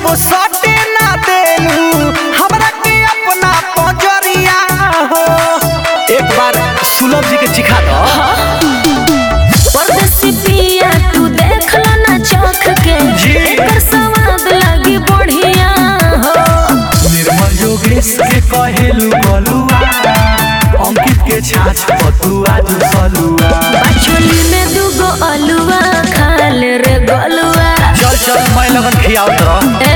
जब सटे ना देलू हमरा के अपना पजरिया हो एक बार सुलभ जी के चिखा दो परदेसी पिया तू देख लो ना चौक के जी। एकर स्वाद लगी बढ़िया हो निर्मल योगेश के कहेलू बलुआ अंकित के छाछ पतुआ जो सलुआ बाचोली में दूगो अलुआ खा ले रे गलुआ चल चल मैं लगन खियाओ तो ए